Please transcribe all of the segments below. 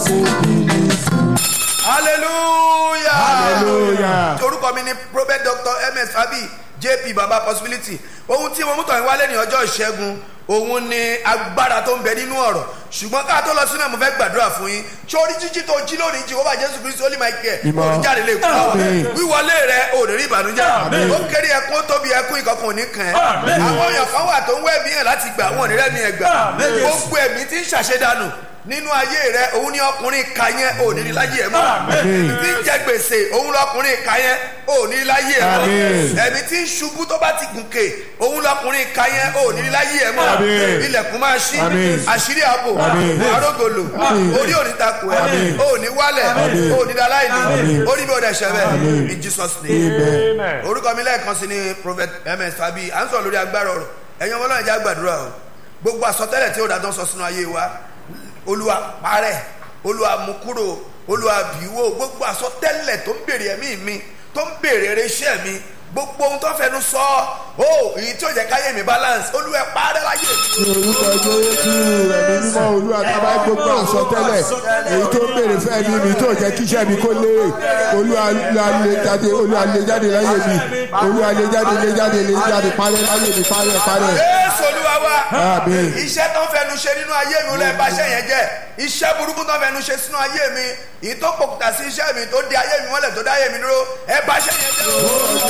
hallelujah hallelujah. orúkọ mi ni prophet dr ms fabi jp baba possibility ohun tí mo mú tọ̀ wálé ní ọjọ́ ìṣẹ́gun òun ni agbára tó ń bẹ nínú ọ̀rọ̀ ṣùgbọ́n ká tó lọ sínú ẹ̀ mo fẹ́ gbàdúrà fún yín sórí jíjí tó jí lónìí jehova jésù kristu holy michael Mímọ́. olùjáde lè kú Àmín. wíwọlé rẹ ò ní rí ìbànújẹ́ ó kéré ẹkún ó tóbi ẹkún ìkọkàn ò ní kàn ẹ́ àwọn èèyàn kan wà tó ń wẹ́ mí hàn láti gbà wọn ò ní rẹ́mi ẹ̀ gbà gbogbo ẹ̀mí tí ń ṣàṣedànù nínú ayé rẹ òun ni ọkùnrin ka yẹn ò ní rí láyé ẹ mọ́ Àmín. ẹ̀mí tí ń jẹ gbèsè òun lọkùnrin ka yẹn ò ní rí láyé ẹ mọ́ Àmín. ẹ̀mí tí ń ṣubú tó bá ti gùnkè òun lọkùnrin ka yẹn ò ní rí láyé ẹ mọ́ Àmín. ilẹ̀kùn máa ṣí Àmín. àṣírí ààbò Àmín. àrógòlò Àmín. orí òní takò ẹ Àmín. òní wálẹ̀ Àmín. òní daláìní Àmín. orí bí ó dẹ̀ ṣẹbẹ̀ Àmín. in jesus name amen. orúkọ mi lẹ́ẹ̀kan sí ni prophet ms fabi à ń sọ̀rọ̀ lórí agbára ọ̀rọ̀ ẹ̀yin ọmọ náà jẹ́ àgbàdúrà o gbogbo àsọtẹ́lẹ̀ tí ó dáadọ́ sọ sínú ayé wa olúwa parẹ́ olúwa mú kúrò olúwa bìíwò gbogbo àsọtẹ́lẹ̀ tó ń bèrè ẹ̀mí mi tó ń bèrè eré iṣẹ́ mi gbogbo ohun tó fẹnu sọ ó èyí tí ó jẹ́ káyé mi balance olúwa parẹ́ láyé mi. ní orúkọ jésù ẹ̀mí mímọ́ olúwa tábà gbogbo àsọtẹ́lẹ̀ èyí tó ń béèrè fẹ́ mi mi tó jẹ́ kíṣẹ́ mi kó lé olúwa lè jáde olúwa lè jáde láyé mi olúwa lè jáde lè jáde lè jáde parẹ́ láyé mi parẹ́ parẹ́. jésù olúwa wa Àmín. iṣẹ́ tó ń fẹnu ṣe nínú ayé mi olú ẹ̀ bá iṣẹ́ yẹn jẹ́ iṣẹ́ burúkú tó ń fẹnu ṣe sínú ayé mi èyí tó pòkùtà sí iṣẹ́ mi tó di ayé mi mọ́lẹ̀ tó dá ayé mi dúró ẹ̀ bá iṣẹ́ yẹn jẹ́ o.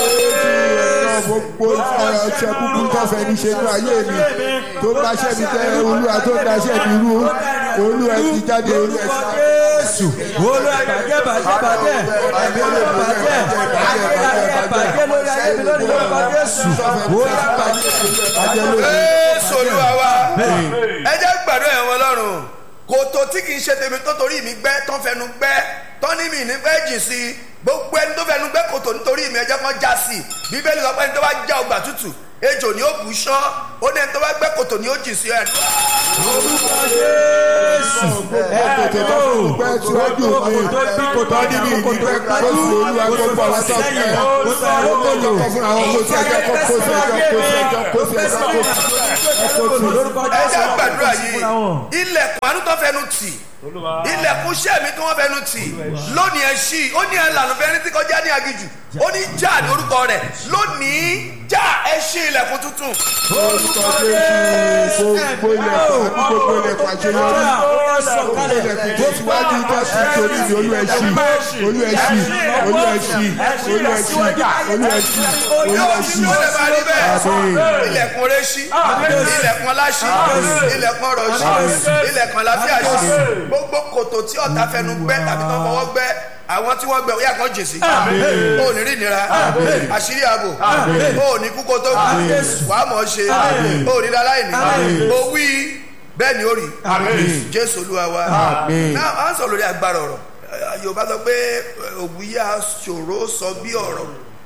náà gbogbo ọṣẹ kúkú tó fẹ́ ní ṣe ní ayé mi tó bá ṣẹ́ mi jẹ́ olúwa tó ń daṣẹ́ mi rú olúwa ti jáde olúwa ti jáde. Jésù olúwa bàjẹ́ bàjẹ́ bàjẹ́ ẹ̀mí olúwa bàjẹ́ ayé bàjẹ́ lórí ayé mi lórí lórúkọ Jésù olúwa bàjẹ́. Bàjẹ́ lórí. jésù olúwa wa ẹ jẹ́ gbàdúrà ẹ̀wọ̀n ọlọ́run kòtò tí kì í ṣe tèmi tó torí mi gbẹ́ tó fẹnu gbẹ́ tó ní mi ní fẹ́ jìn sí i gbogbo ẹni tó fẹnu gbẹ́ kòtò nítorí mi ẹ jẹ́ kán já sí i bíbélì sọ pé ẹni tó bá já ọgbà tútù ejò ni ó bù ú ṣán ó ní ẹni tó bá gbẹ́ kòtò ni ó jìn sí ẹ̀ Orúkọ Jésù kòtò tó fún mi pẹ́ síwájú mi tọ́ ní mi ní pẹ́ kó sì olúwa gbogbo àwọn tó fẹ́ ó tó lò kọ́ fún àwọn kó sí ẹjọ́ kó kó sí ẹjọ́ kó sí ẹjọ́ kó sí ẹjọ́ kó sí ẹjọ́ ẹ jẹ́ gbàdúrà yìí ilẹ̀kùn àánú tó fẹnu tì ilẹ̀kùn iṣẹ́ mi tí wọ́n fẹnu tì lónìí ẹ ṣí ó ní ẹlànà fẹ́ni tí kọjá ní agijù ó ní já ní orúkọ rẹ̀ lónìí já ẹ ṣí ilẹ̀kùn tuntun orúkọ jésù gbogbo ilẹ̀kùn àti gbogbo ilẹ̀kùn àṣeyọrí gbogbo ilẹ̀kùn tó síwájú tó sì torí mi olú ẹ̀ṣì olú ẹ̀ṣì olú ẹ̀ṣì olú ẹ̀ṣì olú ẹ̀ṣì olú yóò ẹ̀ṣì ṣí ó lè máa rí bẹ́ẹ̀ Àmín. ilẹ̀kùn rẹ̀ ṣí ilẹ̀kùn ọlá ṣí ilẹ̀kùn ọrọ̀ ṣí ilẹ̀kùn àlàáfíà ṣí gbogbo kòtò tí ọ̀tá fẹnu gbẹ́ tàbí tó fọwọ́ gbẹ́ àwọn tí wọ́n gbẹ ó yà kán jèsì ó ní rí ìnira àṣírí ààbò ó ní kúkó tó kù wà á mọ̀ ọ́ ṣe ó ní dáláìní ó wí bẹ́ẹ̀ ni ó rí jésù olúwa wa Àmín. náà à ń sọ lórí agbára ọ̀rọ̀ Eh, yorùbá sọ pé òwúyà ṣòro sọ bí ọ̀rọ̀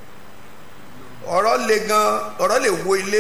ọ̀rọ̀ le gan ọ̀rọ̀ lè wo ilé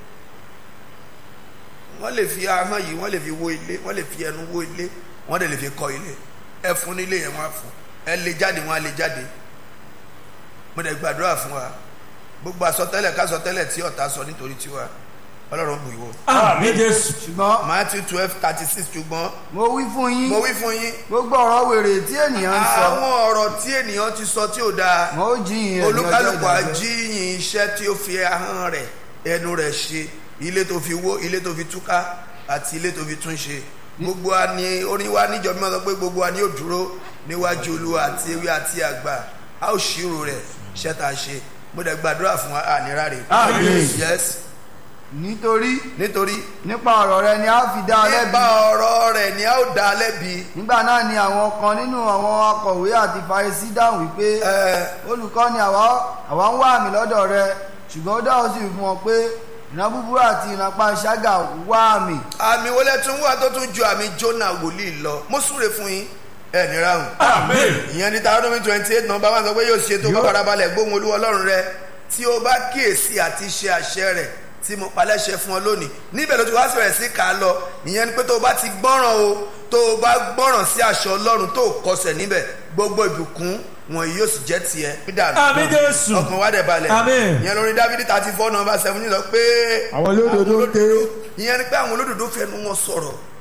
wọ́n lè fi ahọ́n yìí wọ́n lè fi wo ilé wọ́n lè fi ẹnu wo ilé wọ́n dẹ̀ lè fi kọ́ ilé ẹ fún nílé yẹn wọ́n á fún ẹ lè jáde wọ́n á lè jáde mo dẹ̀ gbàdúrà fún wa gbogbo àsọtẹ́lẹ̀ kásọtẹ́lẹ̀ tí ọ̀tá sọ nítorí tiwa ọlọ́run bù ìwọ. Àmín Jésù. ṣùgbọ́n Matthew twelve thirty six ṣùgbọ́n mo wí fún yín mo wí fún yín gbogbo ọ̀rọ̀ wèrè tí ènìyàn ń sọ àwọn ọ̀rọ̀ tí ènìyàn ti sọ tí ò dáa mo ó jiyìn rẹ̀ ní ọjọ́ olúkálùkù ìdájọ́. àjíyìn iṣẹ́ tí ó fi ahọ́n rẹ̀ ẹnu rẹ̀ ṣe ilé tó fi wó ilé tó fi túká àti ilé tó fi tún ṣe gbogbo wa ni orin wa níjọ mímọ́ sọ pé gbogbo wa ni yóò dúró níwájú olúwa àti ewé àti àgbà a ó ṣírò rẹ̀ iṣẹ́ tá a ṣe mo dẹ̀ gbàdúrà fún wa ànírà rẹ̀ Àmín. yes nítorí nítorí nípa ọ̀rọ̀ rẹ ni a fi dá ọ lẹ́bi nípa ọ̀rọ̀ rẹ̀ ni a ó dá a lẹ́bi nígbà náà ni àwọn kan nínú àwọn akọ̀wé àti farisí dáhùn wípé ẹ olùkọ́ ni àwa àwa ń wá àmì lọ́dọ̀ rẹ ṣùgbọ́n ó dáhùn sí fún wọn pé ìran búburú àti ìran panṣágà wá àmì àmì wọlé tún wà tó tún ju àmì Jónà wòlíì lọ mo súre fún yín ẹ ní ráhùn Àmín. ìyẹn ní Deuteronomy twenty eight nọmba one sọ pé yóò ṣe tó bá farabalẹ̀ gbóhùn olúwa ọlọ́run rẹ tí o bá kíyèsí àti ṣe àṣẹ rẹ̀ tí mo palẹ́ṣẹ fún ọ lónìí níbẹ̀ ló ti wá sọ̀rọ̀ sí ká lọ ìyẹn ni pé tó o bá ti gbọ́ràn o tó o bá gbọ́ràn sí àṣẹ ọlọ́run tó o kọsẹ̀ níbẹ̀ gbogbo ìbùkún wọ̀nyí yóò sì jẹ́ tiẹ̀ pídàánù Àmín Jésù. ọkàn wa dẹ̀ balẹ̀ Àmín. ìyẹn lórí Dáfídì thirty four nọmba seven sọ pé àwọn olódodo ń ké ìyẹn ni pé àwọn olódodo fẹnu wọn sọ̀rọ̀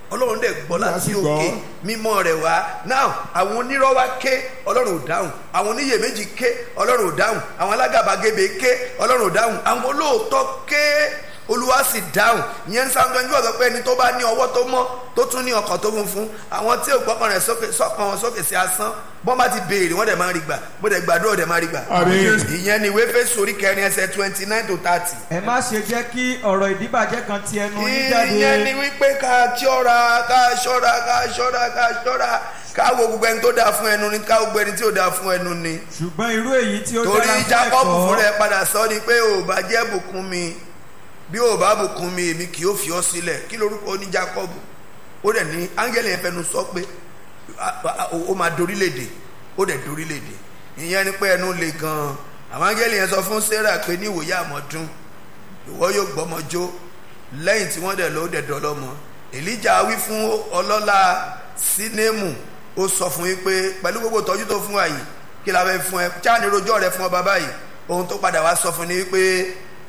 ọlọ́run dẹ̀ gbọ́ láti sì gbọ́. òkè mímọ́ rẹ̀ wá now àwọn onírọ́ wá ké ọlọ́run ò dáhùn àwọn oníyèméjì ké ọlọ́run ò dáhùn àwọn alágàbàgebè ké ọlọ́run ò dáhùn àwọn olóòótọ́ ké olúwa sì dáhùn ìyẹn ń sáwọn twenty four sọ pé ẹni tó bá ní ọwọ́ tó mọ́ tó tún ní ọkàn tó funfun àwọn tí ò gbọ́kàn rẹ̀ sókè sọ́kàn wọn sókè sí asán bọ́n bá ti béèrè wọ́n dẹ̀ máa rí gbà bó dẹ̀ gbàdúrà dẹ̀ máa rí gbà. Àmín. ìyẹn ni ìwé Éfésù orí kẹrin ẹsẹ̀ twenty nine to thirty ẹ má ṣe jẹ́ kí ọ̀rọ̀ ìdíbàjẹ́ kan ti ẹnu yín jáde. ìyẹn ni wípé ká ṣọ́ra ká ṣọ́ra ká ṣọ́ra ká ṣọ́ra ká wo gbogbo ẹni tó dáa fún ẹnu ni ká wo gbogbo ẹni tí ò dáa fún ẹnu ni. ṣùgbọ́n irú èyí tí ó torí dára fún Jákọ́bù ẹ̀kọ́ fúnra ẹ padà sọ ni pé ò bá jẹ́ bùkún mi bí ò bá bùkún mi èmi kì yóò fi ọ́ sílẹ̀ kí lorúkọ ní Jákọ́bù ó dẹ̀ ní áńgẹ́lì yẹn fẹnu sọ pé a- a- ó máa dorílẹ̀-èdè ó dẹ̀ dorílẹ̀-èdè ìyẹn ni pé ẹnu le gan-an àwọn áńgẹ́lì yẹn sọ fún Sarah pé ní ìwòye àmọ́dún ìwọ yóò gbọ́mọjó lẹ́yìn tí wọ́n dẹ̀ lọ ó dẹ̀ dọ́lọ́mọ Èlíjà wí fún ọlọ́lá Sínémù ó sọ fún yín pé pẹ̀lú gbogbo ìtọ́jú tó fún wa yìí kí la fẹ́ fún ẹ cháà ní rojọ́ rẹ fún ọba báyìí ohun tó padà wá sọ fún ni wípé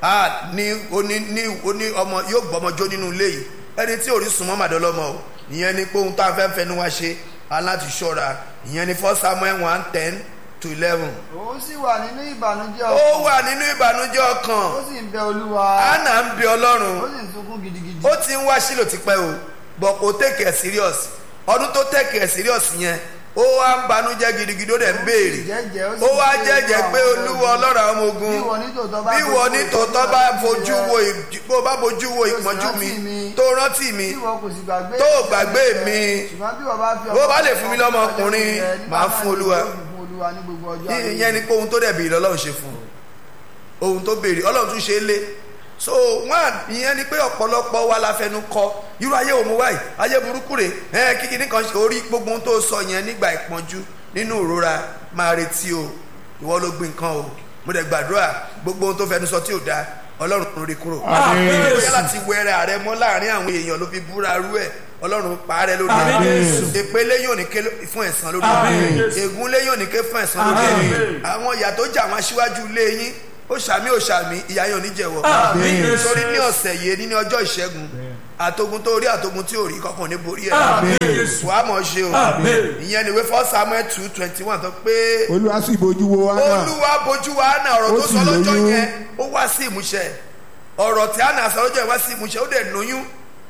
a ní oní ní oní ọmọ yóò gbọ́mọjó nínú ilé yìí ẹni tí ò rí sùnmọ́ màdọ́lọ́mọ o ìyẹn ni pé ohun tá a fẹ́ fẹnu wa ṣe aláti ṣọ́ra ìyẹn ni first Samuel one ten to eleven òun sì wà nínú ìbànújẹ́ ó ọkàn wà nínú ìbànújẹ́ ọkàn ó sì ń bẹ olúwa Hánà ń bẹ Ọlọ́run ó sì ń sunkún gidigidi ó ti ń wá sílò tipẹ́ o but kò take it serious ọdún tó take it serious yẹn ó wá ń banújẹ́ gidigidi ó dẹ̀ ń béèrè jẹ́jẹ́ ó sì ó wá ń béèrè jẹ́jẹ́ fún pé àwọn olúwa ọlọ́run àwọn ọmọ ogun bí wọ́n ní tòótọ́ bá bí wọ́n ní tòótọ́ bá fojú wo ìj- bó bá fojú wo ìpọ́njú mi rántí mi, tó rántí mi bí wọ́n kò sì gbàgbé tó gbàgbé mi ṣùgbọ́n bí wọ́n bá fi bó bá lè fún mi lọ́mọ ọkùnrin, màá fún Olúwa. fún olúwa ní gbogbo ọjọ́ ayé ìyẹn ni pé ohun tó dẹ̀ béèrè ọlọ́run ṣe fún un ohun tó béèrè ọlọ́run tún ṣe é lé so one ìyẹn ni pé ọ̀pọ̀lọpọ̀ wa la fẹnu kọ irú ayé òun wáyé ayé burúkú rè ẹ kíkì nìkan ṣe orí gbogbo ohun tó sọ yẹn nígbà ìpọ́njú nínú ìrora máa retí o ìwọ ló gbin nǹkan o mo dẹ̀ gbàdúrà gbogbo ohun tó fẹnu sọ tí ò dáa ọlọ́run rí kúrò Àmín. bóyá láti wẹrẹ ààrẹ mọ́ láàrin àwọn èèyàn ló fi búra rú ẹ̀ ọlọ́run parẹ́ lórí Àmín. ẹ̀ èpè lẹ́yìn òní ké fún ẹ̀san lórí Àmín. ẹ̀ ègún lẹ́yìn òní ké fún ẹ̀san lórí ẹ̀ Àmín. àwọn ìyà tó jà wọn aṣíwájú ilé yín ó ṣàmì ó ṣàmì ìyà yín ò ní jẹ̀wọ́ Àmín. torí ní ọ̀sẹ̀ yìí ní ní ọjọ́ ìṣẹ́gun àtogun tó rí àtogun tí ò rí kankan ní borí ẹ̀ Àmín. wàá mọ̀ ṣe o Àmín. ìyẹn ni ìwé first samuel two twenty one tó pé olúwa sì bójú wo hánà olúwa bójú wa hánà ọ̀rọ̀ Ó tó sì sọ lọ́jọ́ lóyún. yẹn ó wá sí ìmúṣẹ ọ̀rọ̀ tí hánà sọ lọ́jọ́ yẹn wá sí ìmúṣẹ ó dẹ̀ lóyún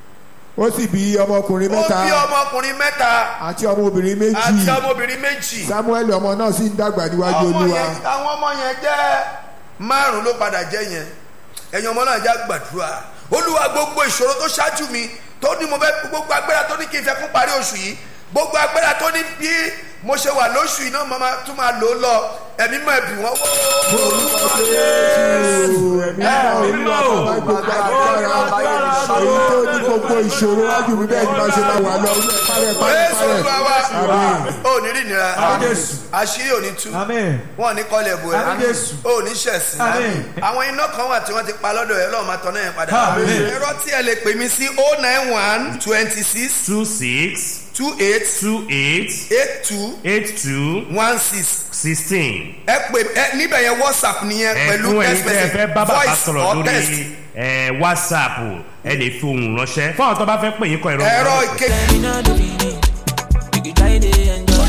ó sì bí ọmọkùnrin ó mẹ́ta bí ọmọkùnrin mẹ́ta àti ọmọbìnrin méjì àti ọmọbìnrin méjì samuel ọmọ náà sì ń dàgbà níwájú ọmọ olúwa yẹn àwọn ọmọ yẹn jẹ́ márùn ló padà jẹ́ yẹn ẹ̀yin ọmọ náà já gbàdúrà olúwa gbogbo ìṣòro tó ṣáájú mi tó ní mo fẹ́ gbogbo agbára tó ní kí n fẹ́ fún parí oṣù yìí gbogbo agbára tó ní bí mo ṣe wà lóṣù yìí náà mo máa tún máa lò ó lọ ẹ̀mí mọ̀ ẹ̀bì wọ́n wọ́. ẹ̀mí náà olúwa bàbá gbogbo agbára èyí tó ní gbogbo ìṣòro wájú mi bẹ́ẹ̀ ni máa ṣe máa wà lọ olúwa parẹ́ parẹ́ Jésù Olúwa wa parẹ́ àmín. ò ní rí ìnira Jésù. àṣírí ò ní tú Àmín. wọn ò ní kọ́lẹ̀ bò ẹ́ Àmín Jésù. ò ní ṣẹ̀sìn Àmín. àwọn iná kan wà tí wọ́n ti pa lọ́dọ̀ ẹ̀ lọ́wọ́ máa tọ́ná yẹn padà Àmín. ẹ̀rọ tí ẹ lè pè mí sí oh nine one twenty six two six two eight two eight eight two eight two one six sixteen. ẹ pè ẹ níbẹ̀ yẹn whatsapp nìyẹn pẹ̀lú ẹ̀fún ẹ̀yin text tẹ́ ẹ message fẹ́ bá bàbá voice sọ̀rọ̀ or text lórí ẹ̀, whatsapp ẹ lè fi ohùn ránṣẹ́ fún àwọn tó bá fẹ́ pè yín kọ ìrọ̀ ẹ̀rọ ìkejì You know the feeling. You can try to enjoy.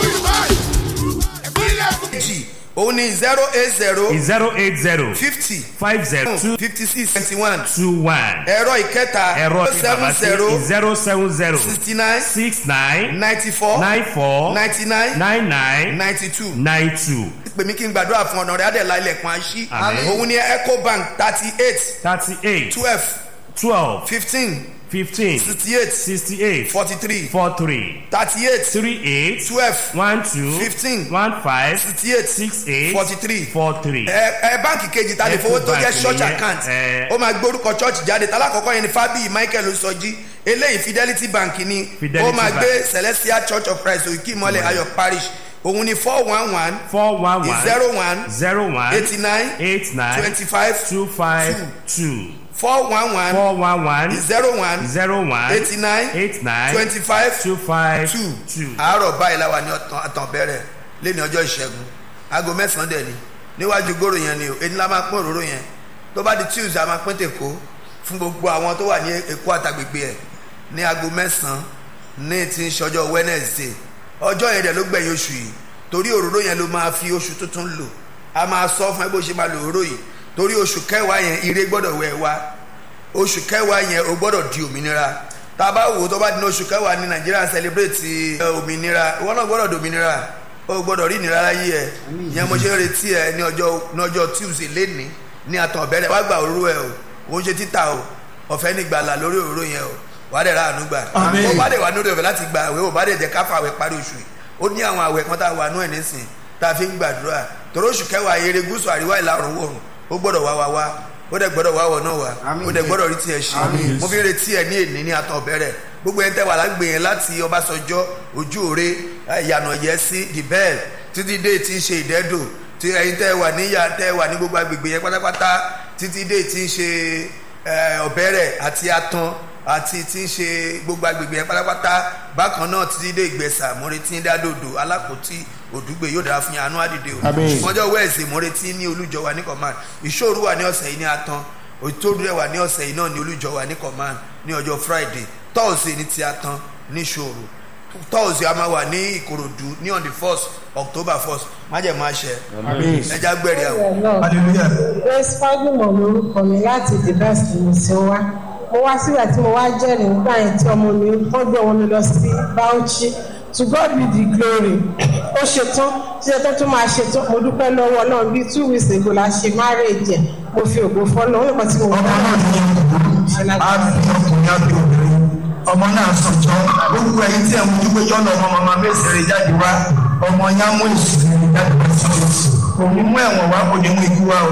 òun ni zero eight zero zero eight zero fifty five zero two fifty six twenty one two one ẹ̀rọ ìkẹta ẹ̀rọ tí seven bàbá zero sí zero seven zero sixty nine six nine ninety four nine four ninety nine nine nine ninety two nine two pè mí kí n gbàdúrà fún ọ̀nà rẹ̀ adẹ̀lá ilẹ̀kùn àṣí Àmín. òun ni ecobank thirty eight thirty eight twelve twelve fifteen fifteen sixty eight sixty eight forty three four three thirty eight three eight twelve one two Fifteen. one five sixty eight six eight forty three four three. ẹ ẹ báǹkì kejì ta lè fowó tó jẹ́ Ecobank church nìyẹn, account ẹ. ó máa gbórúkọ church jáde tálákọ̀ọ́kọ́ yẹn ni fábíyì michael sọjí eléyìí fidelity bank ni Fidelity ó máa Bank. gbé celestial church of christ òkè ìmọ̀lẹ̀ ayọ̀ parish òun ni four one one four one one zero one zero one eighty nine eight nine twenty five two five two four one one four one one zero one zero one eighty nine eight nine twenty five two five two two. àárọ̀ báyìí la wà ní ọ̀tàn àtàn bẹ̀rẹ̀ lẹ́ni ọjọ́ ìṣẹ́gun aago mẹ́sàn-án dẹ̀ ni níwájú gòrò yẹn ni o èyí la máa pín òróró yẹn tó bá di tuesday a máa pín tèkó fún gbogbo àwọn tó wà ní èkó àtàgbègbè ẹ̀ ní aago mẹ́sàn-án ní ti ń ṣọjọ́ wednesday ọjọ́ yẹn dẹ̀ ló gbẹ̀yìn oṣù yìí torí òróró yẹn ló máa fi oṣù tuntun lò a máa sọ fún ẹ bó ṣe máa lò òróró yìí torí oṣù kẹwàá yẹn ire gbọ́dọ̀ wẹ̀ wá oṣù kẹwàá yẹn o gbọ́dọ̀ di òmìnira tá a bá wò ó tó bá di ní oṣù kẹwàá ní nàìjíríà celebrate ẹ, òmìnira ìwọ náà gbọ́dọ̀ di òmìnira o gbọ́dọ̀ rí ìnira láyé ẹ ìyẹn mo ṣe ń retí ẹ ní ọjọ́ ní ọjọ́ tuesday lẹ́ni ní àtàn ọ̀bẹ̀rẹ̀ wá gba òróró ẹ o kò ń ṣe títà o ọ̀fẹ́ ní gbàlà lórí òróró yẹn o wà á dẹ̀ ra àánú gbà Àmín. ó bá dẹ̀ wà lórí ọ̀fẹ́ láti gba àwẹ̀ ó bá dẹ̀ jẹ́ káfà àwẹ̀ parí oṣù yìí ó ní àwọn àwẹ̀ kan tá a wà nú ẹ̀ nísìn tá a fi ń gbàdúrà torí oṣù kẹwàá eré gúúsù àríwá ìlà oòrùn oòrùn ó gbọ́dọ̀ wá wá wá ó dẹ̀ gbọ́dọ̀ wá wọ̀ náà wá Àmín. ó dẹ̀ gbọ́dọ̀ rí tiẹ̀ ṣe Àmín. mo fi ń retí ẹ ní èní ní àtọ̀ bẹ̀rẹ̀ gbogbo ẹ̀ ń tẹ́ wà lágbè yẹn láti ọbásanjọ́ ojú òre ìyànà yẹ sí the bell títí dé tí ń ṣe ìdẹ́dò tí ẹ̀yin tẹ́ wà níyà tẹ́ wà ní gbogbo agbègbè yẹn pátápátá títí dé tí ń ṣe ẹ, ọ̀bẹ̀rẹ̀ àti atan àti tí ń ṣe gbogbo agbègbè yẹn pátápátá bákan náà títí dé ìgbẹ̀sà mo retí ń dádòdò alákòótì òdùgbè yóò dára fún yín àánú àdìdè o Àmín. ṣùgbọ́njọ́ wẹ́ẹ̀sì mo retí ní olújọ wa ní command ìṣòro wà ní ọ̀sẹ̀ yìí ní atan òtòdú rẹ̀ wà ní ọ̀sẹ̀ yìí náà ní olújọ wa ní command ní ọjọ́ friday thursday ní ti atan ní ìṣòro thursday a máa wà ní ìkòròdú ní on the first october first májèmọ́ àṣẹ Àmín. ẹja gbẹ̀rẹ̀ àwọn. hallelujah. grace fagimọ lorúkọ mi láti the best mo ti wá mo wá síbẹ̀ tí mo wá jẹ́rìí nígbà yẹn tí ọmọ mi wọ́n gbé wọn mi lọ sí bauchi to god be the glory ó ṣetán ṣe tó tún máa ṣetán mo dúpẹ́ lọ́wọ́ ọlọ́run bíi two weeks ago la ṣe marriage ẹ̀ mo fi ògo fọ́nà ó nìkan tí mo ọmọ náà ní ọkùnrin á fi ọkùnrin á fi obìnrin ọmọ náà sọjọ gbogbo ẹyin tí ẹ mú wípé jọ́nà ọmọ màmá mẹ́sẹ̀rẹ̀ jáde wá ọmọ yá mú ìsìnkú jáde wá sí ọ̀sẹ̀ kò ní mú ẹ̀wọ̀n wá kò ní mú ikú wá o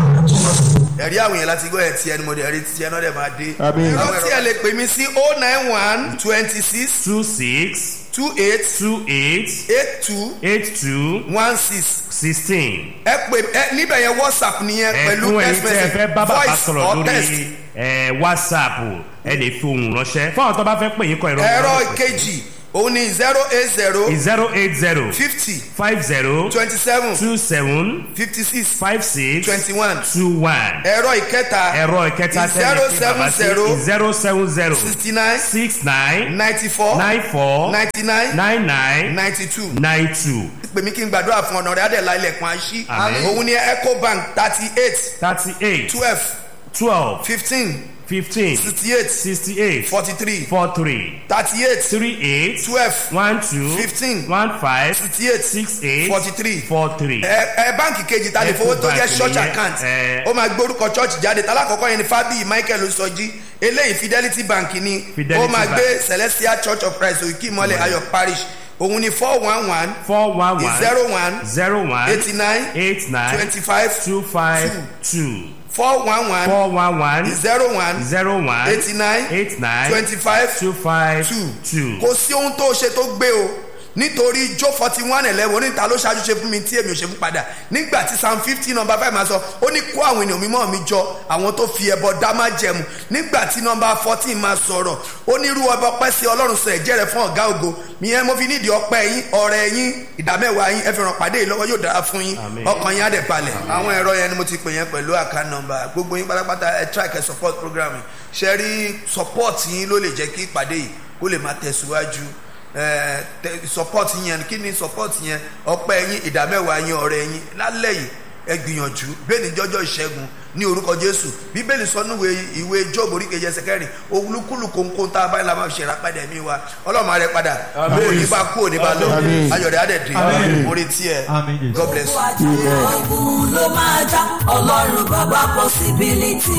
ẹ̀rí àwọn yẹn láti gbọ́ ẹ̀ tí ẹni mo dẹ̀ rí tí ẹni ọ̀dẹ̀ máa dé. Àmín. ẹ̀rọ tí ẹ lè pè mí sí oh nine one twenty six two six two eight two eight eight two eight two one six sixteen. ẹ pè ẹ níbẹ̀ yẹn whatsapp nìyẹn pẹ̀lú ẹ̀fún ẹ̀yin text tẹ́ ẹ message fẹ́ bá bàbá voice sọ̀rọ̀ or text. lórí ẹ̀, whatsapp ẹ lè fi ohùn ránṣẹ́ fún àwọn tó bá fẹ́ pè yín kọ ìrọ̀ ẹ̀rọ ìkejì òun ni zero eight zero zero eight zero fifty five zero twenty seven two seven fifty six five six twenty one two one. ẹ̀rọ ìkẹta ẹ̀rọ ìkẹta tẹ́lẹ̀ fi bàbá sí zero seven zero sixty nine six nine ninety four nine four ninety nine nine nine ninety two nine two pè mí kí n gbàdúrà fún ọ̀nà rẹ̀ adẹ̀lá ilẹ̀kùn àṣí Àmín. òun ni ecobank thirty eight thirty eight twelve twelve fifteen fifteen sixty eight sixty eight forty three four three thirty eight three eight twelve one two Fifteen. one five sixty eight six eight forty three four three. ẹ ẹ báǹkì kejì ta lè fowó tó jẹ Ecobank church nìyẹn, account ẹ. ó máa gbórúkọ church jáde talákọ̀ọ́kọ́ yẹn ni fábíyì michael osọjí eléyìí fidelity bank ni Fidelity ó máa Bank. gbé celestial church of christ òkè ìmọ̀lẹ̀ ayọ̀ parish òun ni four one one four one one zero one zero one eighty nine eight nine twenty five two five two four one one four one one zero one zero one eighty nine eight nine twenty five two five two two. kò sí ohun tó ṣe tó gbé o nítorí jó forty one eleven oníta ló ṣáájú ṣe fún mi tí èmi ò ṣe fún padà nígbà tí psalm fifty number five máa sọ ó ní kó àwọn ènìyàn mímọ́ mi jọ àwọn tó fi ẹbọ dá má jẹmu nígbà tí number fourteen máa sọ̀rọ̀ ó ní irú ọba ọpẹ́ sí ọlọ́run sọ ẹ̀jẹ̀ rẹ̀ fún ọ̀gá ògo ìyẹn mo fi nídìí ọpẹ́ yín ọ̀rẹ́ yín ìdámẹ́wàá yín ẹ fi ràn pàdé yìí lọ́wọ́ yóò dára fún yín Àmín. ọkàn yín á dẹ̀ balẹ̀ àwọn ẹ̀rọ yẹn ni mo ti pè yẹn pẹ̀lú account number gbogbo yín pátápátá ẹ try kẹ́ support program yìí ṣe rí support yín ló lè jẹ́ kí ìpàdé yìí kó lè máa tẹ̀síwájú ẹ, tẹ- support yẹn kí ni support yẹn ọpẹ́ yín ìdámẹ́wàá yín ọ̀rẹ́ yín lálẹ́ yìí ẹ gbìyànjú bẹ́ẹ̀ ni jọ́jọ́ ìṣẹ́gun ní orúkọ jésù bíbélì sọ níwèé ìwé jóòbù orí kejì ẹsẹ̀ kẹrin olúkúlù kónkón tá a bá la máa ṣe ìràpadà ẹ̀mí wa ọlọ́run rẹ padà kó ní bá kó ní bá lọ Àmín. ayọ̀dẹ̀ á dẹ̀ dé Àmín. mo retí ẹ Àmín, Jésù. god bless you. ogun ló máa já ọlọ́run bàbá possibility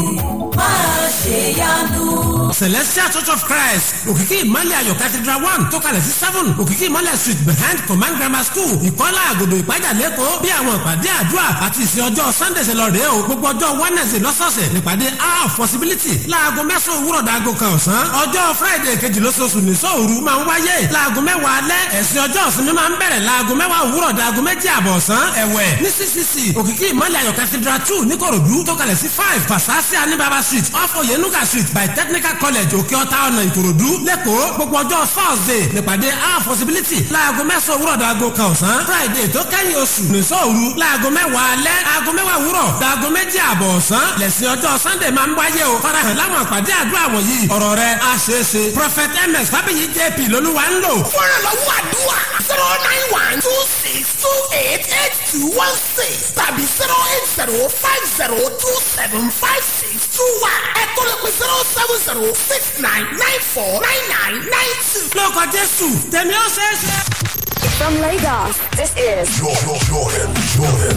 máa ṣe yanu. celestial church of christ òkìkí ìmọ̀lẹ̀ ayọ̀ cathedral one tó kalẹ̀ sí seven òkìkí ìmọ̀lẹ̀ street behind command grammar school ìkọ́lá àgòdò ìpájà lẹ́kọ̀ọ́ bí àwọn ìpàdé àdúrà àti ìsìn ọjọ́ sunday ṣe lọ rèé o gbogbo ọjọ́ wednesday lọ́sọ̀ọ̀sẹ̀ nípàdé hour of possibility láago mẹ́sàn-án òwúrọ̀ dàgò kan ọ̀sán ọjọ́ friday kejì lóṣooṣù ní sóòru máa ń wáyé láago mẹ́wàá alẹ́ ẹ̀sìn ọjọ́ ìsinmi máa ń bẹ̀rẹ̀ láago mẹ́wàá òwúrọ̀ dàgò méjì àbọ̀ ọ̀sán ẹ̀wẹ̀ ní ccc òkìkí ìmọ̀lẹ̀ ayọ̀ cathedral two níkòròdú tó kalẹ̀ sí five fasasi anibaba street off oyenuga street by technical college òkè ọ̀tá ọ̀nà ìkòròdú lẹ́kọ̀ọ́ gbogbo ọjọ́ thursday nípàdé our possibility láago mẹ́sàn-án òwúrọ̀ dàgò kan ọ̀sán friday tó kẹ́yìn oṣù nìṣọ́ òru láago mẹ́wàá alẹ́ aago mẹ́wàá òwúrọ̀ dàgò méjì àbọ̀ ọ̀sán lẹ̀sìn ọjọ́ sunday máa ń wáyé o farahàn láwọn àpàdé àdúrà wọ̀nyí ọ̀rọ̀ rẹ̀ á ṣeé ṣe prophet ms fábíyì jp lolúwa ń lò. fúnra lọ́wọ́ àdúrà zero nine one two six two eight eight two one six tàbí zero eight zero five zero two seven five six two one ẹ̀kọ́ lè pe zero seven zero six nine nine four nine nine nine two. lórúkọ jésù tèmi ó ṣeé ṣe. From Lagos, this is Jordan, Jordan, Jordan.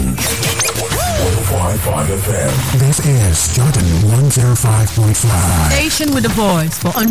105.5 FM. This is Jordan 105.5. Station with a voice for